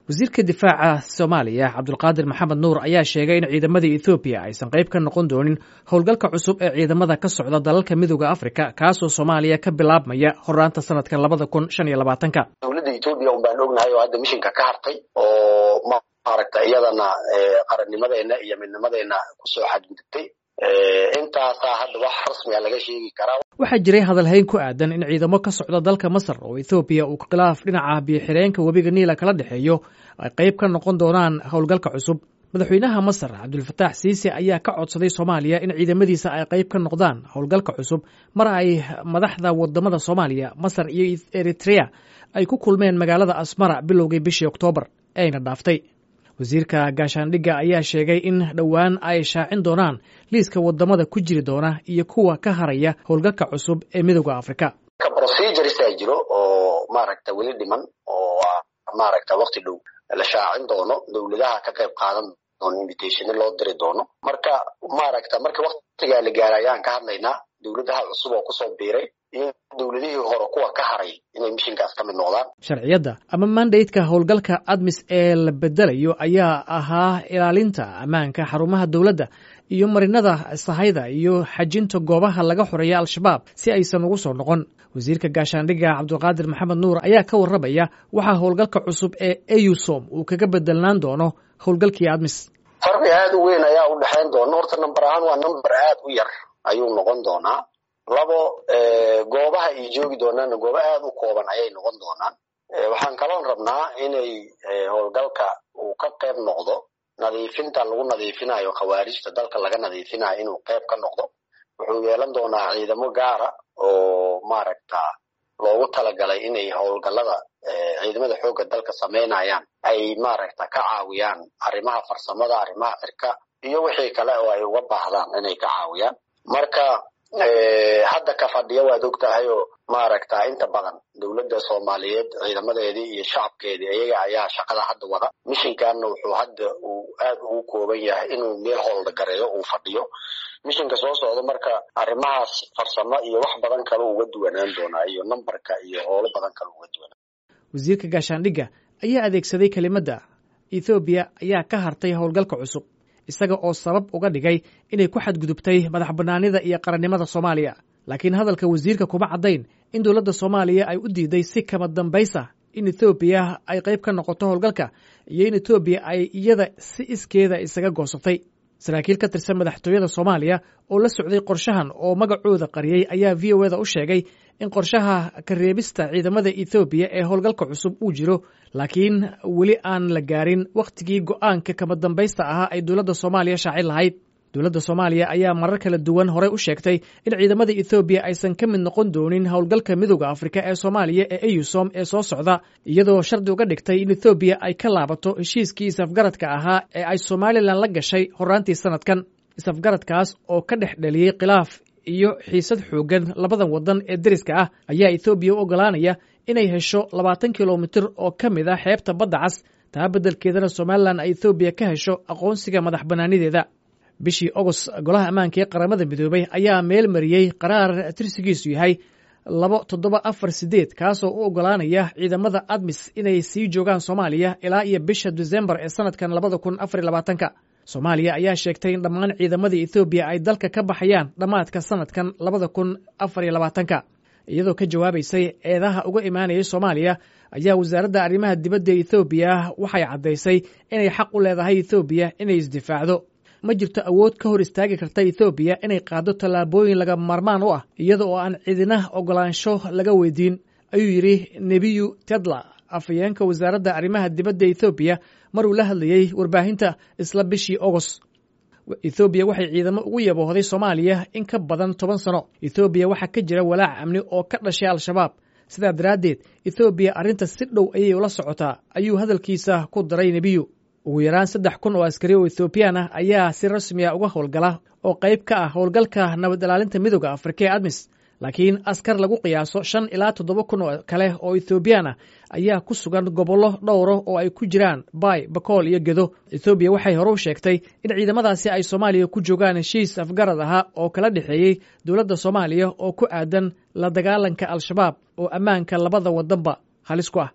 wasiirka difaaca soomaaliya cabdulqaadir maxamed nuur ayaa sheegay in ciidamadii ethoobiya aysan qayb ka noqon doonin howlgalka cusub ee ciidamada ka socda dalalka midooda afrika kaasoo soomaaliya ka bilaabmaya horaanta sanadka labada kun shan iyo labaatanka dowladda etoobiya un baan ognahay oo hadda mishinka ka hartay oo maaragta iyadana qarannimadeena iyo midnimadeena kusoo xadgudubtay intaasaa hadda wax rasmiga laga sheegi karaa waxaa jiray hadalhayn ku aadan in ciidamo ka socda dalka masar oo ethoobiya uu khilaaf dhinaca biyo-xireenka webiga niila kala dhexeeyo ay qayb ka noqon doonaan howlgalka cusub madaxweynaha masar cabdulfataax siise ayaa ka codsaday soomaaliya in ciidamadiisa ay qayb ka noqdaan howlgalka cusub mar ay madaxda wadamada soomaaliya masar iyo eritrea ay ku kulmeen magaalada asmara bilowgii bishii oktoobar ee ayna dhaaftay wasiirka gaashaandhigga ayaa sheegay in dhowaan ay shaacin doonaan liiska wadamada ku jiri doona iyo kuwa ka haraya howlgalka cusub ee midooda afrika proceduresa jiro oo maaragta weli dhiman oo maaragta wakti dhow la shaacin doono dowladaha ka qayb qaadan doono invitationa loo diri doono marka maaragta marka waktigaa la gaara ayaan ka hadlaynaa dowladaha cusub oo kusoo biiray iyo dowladihii hore kuwa ka haray inay mishinkaas ka mid noqdaan sharciyadda ama mandaydka howlgalka admis ee la bedelayo ayaa ahaa ilaalinta ammaanka xarumaha dowladda iyo marinada sahayda iyo xajinta goobaha laga xoreeya al-shabaab si aysan ugu soo noqon wasiirka gaashaandhigga cabdulqaadir maxamed nuur ayaa ka warramaya waxaa howlgalka cusub ee eusom uu kaga bedelnaan doono howlgalkii admis farqi aad u weyn ayaa u dhexayn doona horta number ahaan waa number aad u yar ayuu noqon doonaa labo goobaha ay joogi doonaanna goobo aad u kooban ayay noqon doonaan waxaan kaloon rabnaa inay howlgalka uu ka qayb noqdo nadiifinta lagu nadiifinayo khawaarijta dalka laga nadiifinayo inuu qayb ka noqdo wuxuu yeelan doonaa ciidamo gaara oo maaragta loogu talagalay inay howlgallada ciidamada xoogga dalka samaynayaan ay maaragta ka caawiyaan arrimaha farsamada arrimaha cirka iyo wixii kale oo ay uga baahdaan inay ka caawiyaan marka hadda ka fadhiya waad og tahay oo maaragta inta badan dowladda soomaaliyeed ciidamadeedii iyo shacabkeedii iyaga ayaa shaqada hadda wada mishinkanna wuxuu hadda uu aad ugu kooban yahay inuu meel howlda gareeyo uu fadhiyo mishinka soo socdo marka arrimahaas farsamo iyo wax badan kale uga duwanaan doonaa iyo nambarka iyo howlo badan kale uga duwanaan wasiirka gaashaandhigga ayaa adeegsaday kelimadda ethoobiya ayaa ka hartay howlgalka cusub isaga oo sabab uga dhigay inay ku xadgudubtay madax bannaanida iyo qarannimada soomaaliya laakiin hadalka wasiirka kuma caddayn in dowladda soomaaliya ay u diiday si kama dambaysa in ethoobiya ay qayb ka noqoto howlgalka iyo in etoobiya ay iyada si iskeeda isaga goosatay saraakiil ka tirsan madaxtooyada soomaaliya oo la socday qorshahan oo magacooda qariyey ayaa v o eda u sheegay in qorshaha ka reebista ciidamada ethoobiya ee howlgalka cusub uu jiro laakiin weli aan la gaarin wakhtigii go'aanka kama dambaysta ahaa ay dowladda soomaaliya shaacin lahayd dowladda soomaaliya ayaa marar kala duwan horey u sheegtay in ciidamada ethoobiya aysan ka mid noqon doonin howlgalka midooda afrika ee soomaaliya ee eusom ee soo socda iyadoo shardi uga dhigtay in ethoobiya ay ka laabato heshiiskii isafgaradka ahaa ee ay somalilan la gashay horaantii sanadkan isafgaradkaas oo ka dhex dhaliyey khilaaf iyo xiisad xooggan labadan waddan ee deriska ah ayaa ethoobiya u oggolaanaya inay hesho labaatan kilomitir oo ka mid ah xeebta badda cas taa beddelkeedana somalilan ay ethoobiya ka hesho aqoonsiga madax bannaanideeda bishii ogost golaha ammaanka ee qaramada midoobay ayaa meel mariyey qaraar tirsigiisu yahay labo toddoba afar sideed kaasoo u oggolaanaya ciidamada admis inay sii joogaan soomaaliya ilaa iyo bisha disembar ee sanadkan labada kun afar iyo labaatanka soomaaliya ayaa sheegtay in dhammaan ciidamadii ethoobiya ay dalka ka baxayaan dhammaadka sanadkan labada kun afar iyo labaatanka iyadoo ka jawaabaysay eedaha uga imaanayay soomaaliya ayaa wasaaradda arrimaha dibadda ethoobiya waxay caddaysay inay xaq u leedahay ethoobiya inay isdifaacdo ma jirto awood ka hor istaagi karta ethoobiya inay qaaddo tallaabooyin laga maarmaan u ah iyada oo aan cidina oggolaansho laga weydiin ayuu yidhi nebiyu tedla afhayeenka wasaaradda arrimaha dibadda ethoobiya maruu la hadlayey warbaahinta isla bishii ogost ethoobiya waxay ciidamo ugu yaboohday soomaaliya in ka badan toban sano ethoobiya waxaa ka jira walaac amni oo ka dhashay al-shabaab sidaa daraaddeed ethoobiya arrinta si dhow ayay ula socotaa ayuu hadalkiisa ku daray nebiyu ugu yaraan saddex kun oo askari oo ethoobiyan ah ayaa si rasmiya uga howlgala oo qayb ka ah howlgalka nabad ilaalinta midooda afrika ee admis laakiin askar lagu qiyaaso shan ilaa toddoba kun oo kale oo ethoobiyan ah ayaa ku sugan gobollo dhowro oo ay ku jiraan baay bakool iyo gedo ethoobiya waxay hore u sheegtay in ciidamadaasi ay soomaaliya ku joogaan heshiis afgarad ahaa oo kala dhexeeyey dowladda soomaaliya oo ku aadan la dagaalanka al-shabaab oo ammaanka labada wadanba halis ku ah